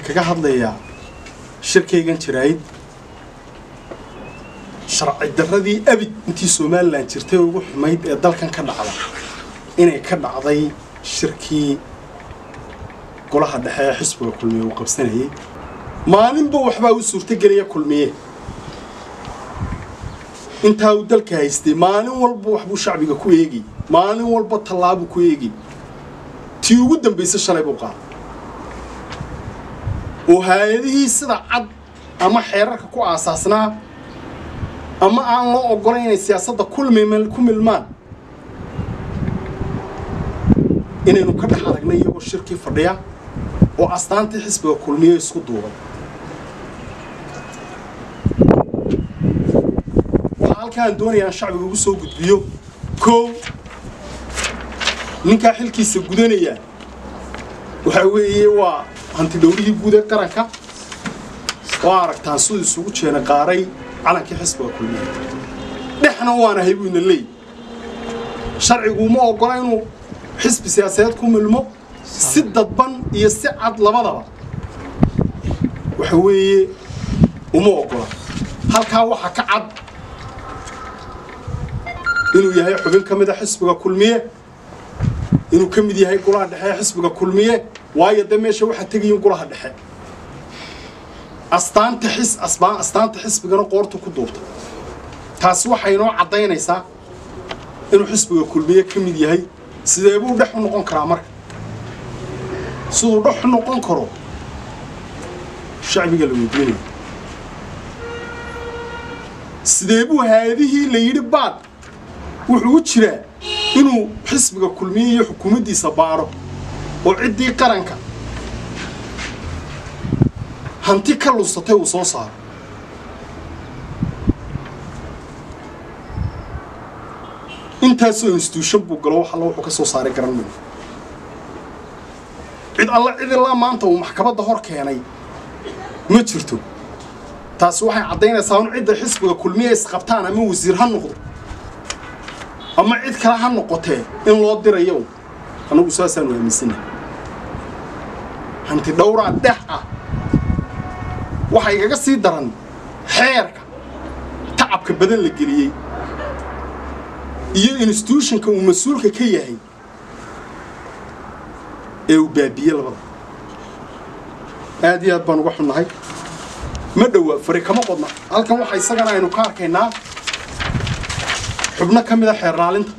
kaga hadlayaa shirkaygan jaraa'id sharci darradii abid intii somalilan jirtay ugu xumayd ee dalkan ka dhacda inay ka dhacday shirkii golaha dhexe ee xisbiga kulmiye uu qabsanayay maalinba waxbaa u suurtogelaya kulmiye intaa uu dalka haystay maalin walba waxbuu shacbiga ku eegay maalin walba tallaabuu ku eegay tii ugu dambaysa shalay buu qaaday oo hay-adihii sida cad ama xeerarka ku aasaasnaa ama aan loo oggolayn inay siyaasadda kulmim ku milmaan inaynu ka dhex aragnay iyagoo shirkii fadhiya oo astaantii xisbiga kulmiye isku duubay waxaa halkaan doonaya aan shacbiga ugu soo gudbiyo kow ninkaa xilkiisa gudanaya waxaa weeye waa hanti dhowrihii guud ee qaranka waa aragtaan siduu isugu jeena qaaray calankii xisbiga kulmiye dhexna waanahay buu ina leey sharcigu uma oggola inuu xisbi siyaasadeed ku milmo si dadban iyo si cad labadaba waxa weeye uma oggola halkaa waxaa ka cad inuu yahay xubin ka mid a xisbiga kulmiye inuu ka mid yahay golaha dhexe ee xisbiga kulmiye waayo dee meesha waxaa tegayin golaha dhexe astaanta xis asbaan astaanta xisbigana qoortu ku duubta taasi waxay inoo caddaynaysaa inuu xisbiga kulmiye ka mid yahay sidee buu dhex u noqon karaa marka siduu dhex u noqon karo shacbiga la weydiinaya sidee buu hay-adihii la yidhi baad wuxuu u jiraa inuu xisbiga kulmiye iyo xukuumaddiisa baadho oo ciddii qaranka hanti ka lunsatay uu soo saaro intaasoo instituushon buu galo wax alla wuxuu ka soo saaray garan mayno cid alla cid ilaa maanta uu maxkamadda hor keenay ma jirto taasi waxay caddaynaysaa in cidda xisbiga kulmiye isqabtaan ama wasiir ha noqdo ama cid kale ha noqotee in loo dirayo annagu saasaanu aaminsanahay hanti dhowraa dhex ah waxaa igaga sii daran xeerka tacabka badan la geliyey iyo instituutionka uu mas-uulka ka yahay ee uu baabiye labada aad iyo aad baan uga xunnahay ma dhowa fari kama qodna halkan waxa isagana aynu ka arkaynaa xubno ka mid a xeer laalinta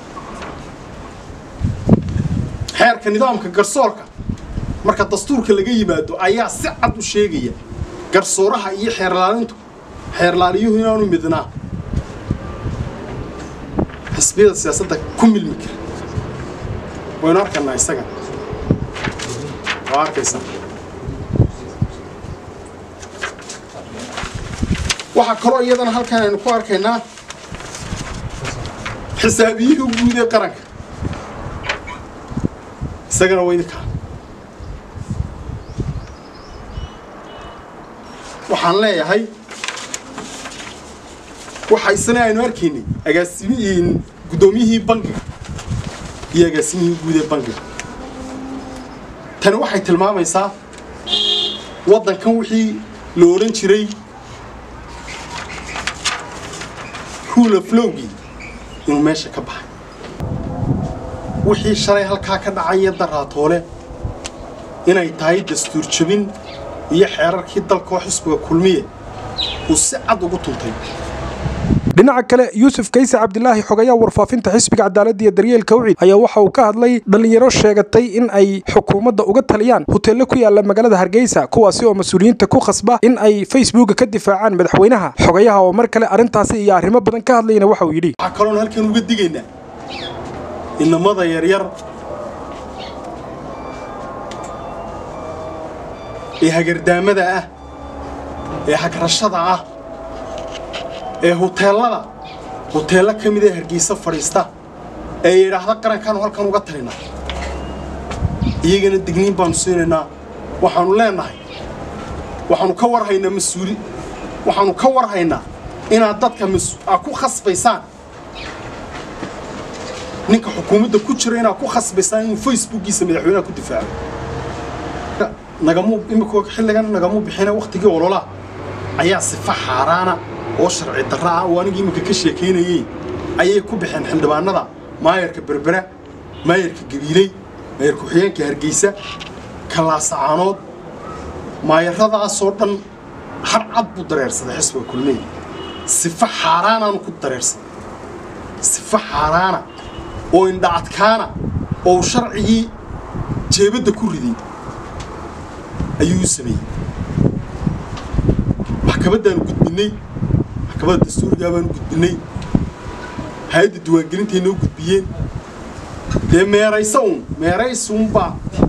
xeerka nidaamka garsoorka marka dastuurka laga yimaado ayaa si cad u sheegaya garsooraha iyo xeerlaalintu xeerlaaliyuhu inaanu midnaa xisbiyada siyaasadda ku milmi kara waynu arkaynaa isaga waa arkaysaa waxaa kaloo iyadana halkan aynu ku arkaynaa xisaabiyihii guud ee qaranka isagana waa idinkaa waxaan leeyahay waxa isna aynu arkaynay agaasimihiin guddoomiyihii bangiga iyo agaasimihii guud ee bangiga tani waxay tilmaamaysaa waddankan wixii la odhan jiray rule of lowgii inuu meesha ka baxay wixii shalay halkaa ka dhacaya daraatoole inay tahay dastuur jabin iyo xeerarkii dalkoo xisbiga kulmiye uu si cad ugu tuntay dhinaca kale yuusuf kayse cabdilaahi xogayaa warfaafinta xisbiga cadaaladda iyo daryeelka wicid ayaa waxa uu ka hadlay dhallinyaro sheegatay in ay xukuumadda uga taliyaan hoteello ku yaala magaalada hargeysa kuwaasi oo mas-uuliyiinta ku khasba in ay facebooka ka difaacaan madaxweynaha xogayaha oo mar kale arrintaasi iyo arrimo badan ka hadlayna waxa uu yidhi waxaa kaloon halkan uga digaynaa inamada yaryar ee hagardaamada ah ee hagrashada ah ee huteellada huteello ka mid ee hargeysa fadhiista ee yidhaahda qarankaanu halkan uga talina iyagana digniin baanu siinaynaa waxaanu leenahay waxaanu ka warhaynaa mas-uuli waxaanu ka warhaynaa inaad dadka aa ku khasbaysaan ninka xukuumadda ku jira inaad ku khasbaysaan inuu facebookiisa madaxweynaha ku difaaco nagamu imika xilligan nagamu bixina wakhtigii ololaha ayaa sifa xaaraana oo sharci darra ah oo anigii iminka ka sheekaynayey ayay ku baxeen xildhibaanada maayarka berbera maayarka gabiiley maayar ku-xigeenka hargeysa kalaasacaanood maayaradaasoo dhan har cad buu dareersaday xisbiga kulmiye sifa xaaraanaanu ku dareersaday sifa xaaraana oo indhacadkaana oo sharcigii jeebadda ku riday ayuu u sameeyey maxkamaddaanu gudbinnay maxkamadda dastuurigaa baanu gudbinnay hay-adda diiwaangelintay noo gudbiyeen dee meeraysa uun meeraysuunbaa